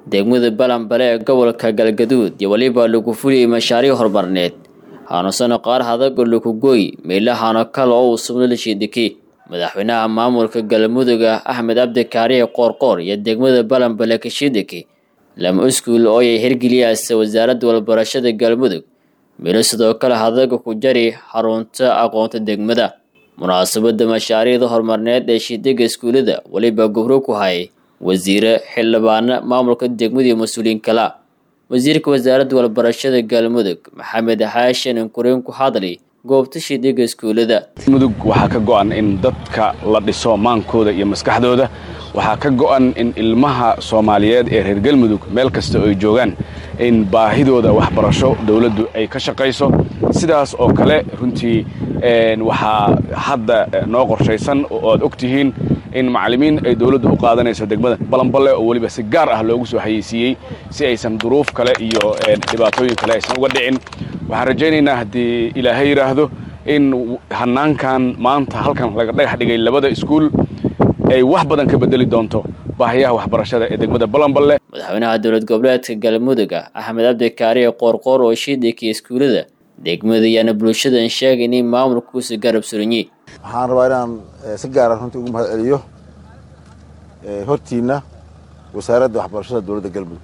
degmada balanbale ee gobolka galgaduud iyo weliba lagu fuliyey mashaariic horumarneed haanusano qaar hadago lakugoy meelahaano kale oo uu subno la shiidiki madaxweynaha maamulka galmudug axmed cabdikaariye qoorqoor iyo degmada balanbale kashiidiki lama iskuul oo ay hirgeliyaasa wasaaradda walbarashada galmudug meelo sidoo kale hadaga ku jari xarunta aqoonta degmada munaasabada mashaariicda horumarneed ee shiidiga iskuullada weliba gubro ku hayay wasiire xildhibaano maamulka degmada iyo mas-uuliyiin kala wasiirka wasaaradda walbarashada galmudug maxamed xaashin inkureen ku hadlay goobta shiidiga iskuullada mudug waxaa ka go'an in dadka la dhiso maankooda iyo maskaxdooda waxaa ka go'an in ilmaha soomaaliyeed ee reer galmudug meel kasta oo ay joogaan in baahidooda waxbarasho dowladdu ay ka shaqayso sidaas oo kale runtii waxaa hadda noo qorshaysan oo aad og tihiin in macallimiin ay dowladdu u qaadanayso degmada balanballe oo weliba si gaar ah loogu soo hayeysiiyey si aysan duruuf kale iyo dhibaatooyin kale aysan uga dhicin waxaan rajaynaynaa haddii ilaahay yidhaahdo in hanaankan maanta halkan laga dhagax dhigay labada iskuul ay wax badan ka bedeli doonto baahiyaha waxbarashada ee degmada balanballe madaxweynaha dowlad goboleedka galmudug axmed cabdikaariye qoorqoor oo shiidikii iskuullada degmada ayaana bulshadan sheegay in maamulkuusi garab suranyi waxaan rabaa inaan si gaara runtii ugu mahad celiyo hortiinna wasaaradda waxbarashada dowladda galmudug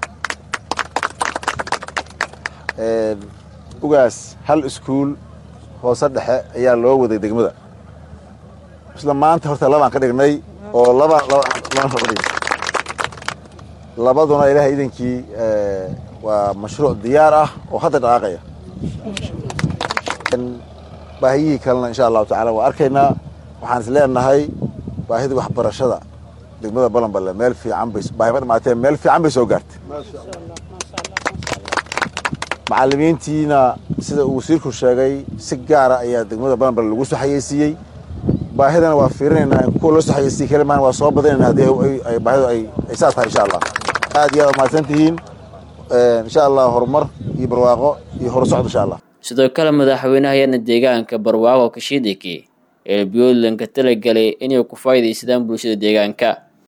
ugaas hal iskuul hoose dhexe ayaa loo waday degmada isla maanta horta labaan ka dhignay oo laba labaduna ilaahay idankii waa mashruuc diyaar ah oo hadda dhaqaaqaya baahiyihii kalena insha allahu tacala waa arkaynaa waxaan is leenahay baahidii waxbarashada degmada balanballe meel fiican bay baahi ma dhamaatee meel fiican bay soo gaartay macallimiintiina sida uu wasiirku sheegay si gaara ayaa degmada balanballe lagu soo xayeysiiyey baahidana waa fiirinaynaa kuwa loo soo xayeysiiyey kalimaan waa soo badinayna haddii baahidu ay saa tahay insha allah aad iyo aad mahadsan tihiin insha allah horumar iyo barwaaqo iyo horusocod insha allah sidoo kale madaxweynaha yana deegaanka barwaaqo kashiidiki ee puntland ka talagelay inay ku faa'iidaysadaan bulshada deegaanka